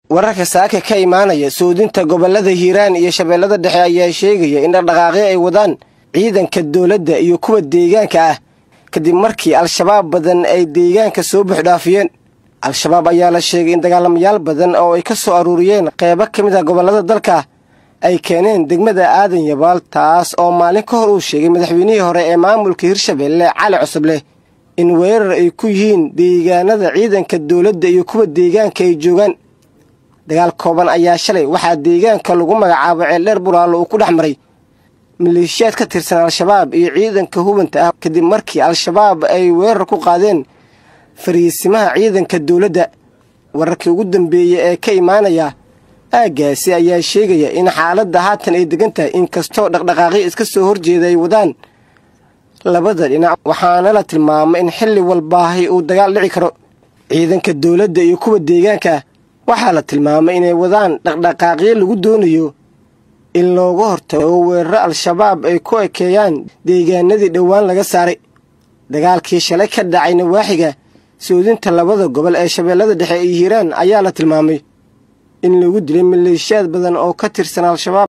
wararka saaka ka imaanaya soodinta gobollada hiiraan iyo shabeellada dhexe ayaa sheegaya in dhaqdhaqaaqyo ay wadaan ciidanka dowladda iyo kuwa deegaanka ah kadib markii al-shabaab badan ay deegaanka soo buuxdhaafiyeen al-shabaab ayaa la sheegay in dagaalamayaal badan oo ay ka soo aruuriyeen qeybo ka mid ah gobollada dalka ay keeneen degmada aadan yabaal taas oo maalin ka hor uu sheegay madaxweynihii hore ee maamulka hirshabeelle cali cusubleh in weerar ay ku yihiin deegaanada ciidanka dowladda iyo kuwa deegaanka ay joogaan dagaal kooban ayaa shalay waxaa deegaanka lagu magacaabo ceeldheer buraalo uu ku dhex maray maleeshiyaad ka tirsan al-shabaab iyo ciidanka hubanta ah kadib markii al-shabaab ay weerar ku qaadeen fariisimaha ciidanka dowladda wararkii ugu dambeeyey ee ka imaanaya aaggaasi ayaa sheegaya in xaaladda haatan ay degan tahay inkastoo dhaqdhaqaaqyo iska soo horjeeda ay wadaan labada dhinac waxaana la tilmaamay in xilli walbaahi uu dagaal dhici karo ciidanka dowladda iyo kuwa deegaanka waxaa la tilmaamay inay wadaan dhaqdhaqaaqyo lagu doonayo in looga hortago oo weeraro al-shabaab ay ku ekeeyaan deegaanadii dhowaan laga saaray dagaalkii shalay ka dhacay nawaaxiga soodinta labada gobol ee shabeellada dhexe iyo hiiraan ayaa la tilmaamay in lagu dilay maleeshiyaad badan oo ka tirsan al-shabaab